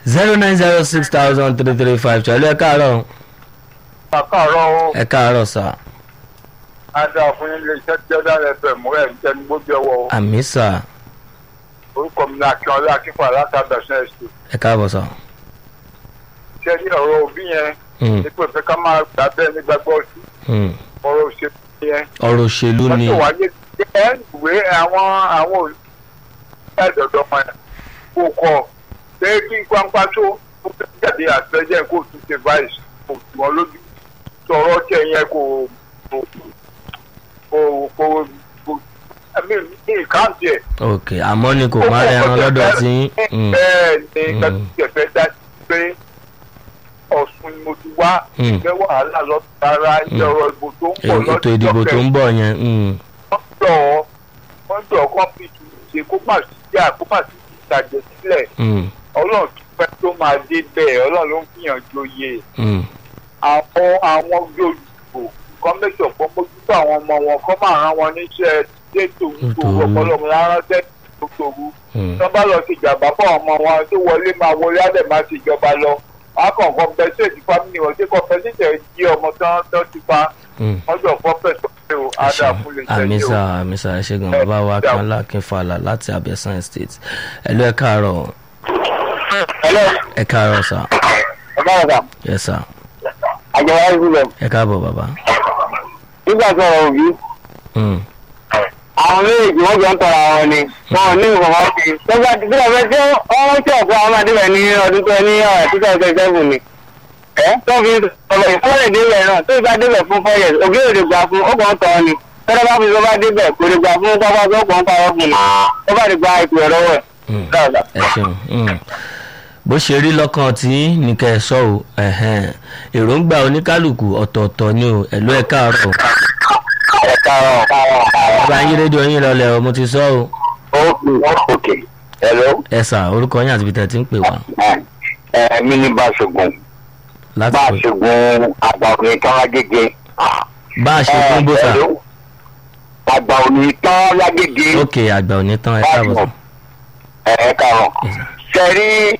zero nine zero six thousand three three five ṣàlẹ́ ẹ káàárọ̀ àkàrọ̀ ẹ káàárọ̀ sà adá fún ilé iṣẹ́ tí ọ̀dà rẹ̀ fẹ̀ mú ẹ̀ ń tẹnu gbójú ọwọ́ àmì sà orúkọ mi ní akínọlá akínfà látàbẹ̀sẹ̀ ẹ̀sìn ẹ káàbọ̀ sà. ṣé ní ọ̀rọ̀ òbí yẹn Mm, ní pé fẹ́ ká máa gbà bẹ́ẹ̀ nígbàgbọ́ sí mm. ọ̀rọ̀ òṣèlú yẹn ọ̀rọ̀ òṣèlú ni wọ́n tó wáyé ẹ̀ ń ìwé àwọn àwọn olùdókòwò wọn kò kọ̀ pé kí pápá tó ó fẹ́ jáde àtẹ́jẹ́ kó tún ṣe vice kò tù wọ́n lójú sọ̀rọ̀ tẹ̀ yẹn kò kò kò kò kò ẹ̀mí ní ìkáǹtì ẹ̀. ok àmọ́ ni kò má rẹran lọ́dọ̀ tí mm, bẹ́ẹ̀ ni Mm. kẹ́kẹ́ dá sí pé ọ̀sùn ni mo ti wá Mm. ìfẹ́ wàhálà lọ́tọ̀ ara ìjọba ìbò tó ń bọ̀ ètò ìdìbò tó ń bọ̀ yẹn mm, wọ́n jọ wọ́n jọ kọ́mpìtì ṣe kó má sí jà kó má sí ìtàjẹ̀ sílẹ̀ mm, ọlọ́run tó fẹ́ tó máa dé bẹ́ẹ̀ ọlọ́run ló ń fìyàn joyè mm. àwọn àwọn olùdìbò kọ́ mẹ́sàn kọ́ mójútó àwọn ọmọ wọn kọ́ máa rán wọn níṣẹ́ dẹ́tò gbogbo Nítorí- ọpọlọmọ rárá dẹ́tò gbogbo Mm. tó bá lọ sí ìjàmbá fún ọmọ wọn tó wọlé máa wọlé á dẹ̀ máa ṣe ìjọba lọ wọn á kàn compensate family wọn ṣé compensate jí ọmọ tán tán ti pa Mm. wọn jọ compensate pé o á dà fún lè àmì ṣẹ́yìn sà o. àmì sà ẹ ṣe gan bàbá wa kan lákin falà láti abẹ́sán estate ẹ lọ ẹ káàárọ̀ hello ẹ káàárọ̀ sà ọ̀gá ọ̀gá yẹ sà àjọyọ̀ ìbílẹ̀ ẹ káàbọ̀ bàbá. nígbà tó ọ̀rọ̀ òbí Mm, àwọn méjèèjì wọ́n jọ ń tọrọ àwọn ni wọn ò ní nǹkan kan sí i. lọ́gbà tí bí ọ̀fẹ́ tí wọ́n tí ọ̀pọ̀ àwọn adébẹ̀ ní ọdún tó ní ọ̀rẹ́ two thousand seven ni. ẹ tó fi ọ̀rọ̀ ìfọ́lẹ̀ débẹ̀ náà tó bá débẹ̀ fún four years òbí ò lè gbà fún ó kàn ń tọ́ ni. tọ́lá bá fi tó bá débẹ̀ kò lè gbà fún pápá tó kàn ń parọ́ fún un. ó bá lè gba ìpè ẹ̀rọ wẹ̀. mm. ẹ ṣeun mm. bó ṣe rí lọ́kàn tí ní kẹ́ ẹ sọ o ẹ̀hẹ́n. èròǹgbà oníkálukú ọ̀tọ̀ọ̀tọ̀ ni o ẹ lọ ẹ káàárọ̀ ẹ káàárọ̀. bàbá yín rédíò yín lọlẹ̀ o mo ti sọ o ok hello ẹ sà orúkọ yín àti ibi tẹ́ ẹ ti ń pè wá ẹ mi ní Báṣọ̀gùn láti pè Báṣọ̀gùn àgbà òní tán lágége. bá a ṣe fún bó sà àgbà òní tán lágége. ok àgbà òní tán ẹ káàbọ̀ sà. ẹ káàárọ̀. Yes, sir. ṣe rí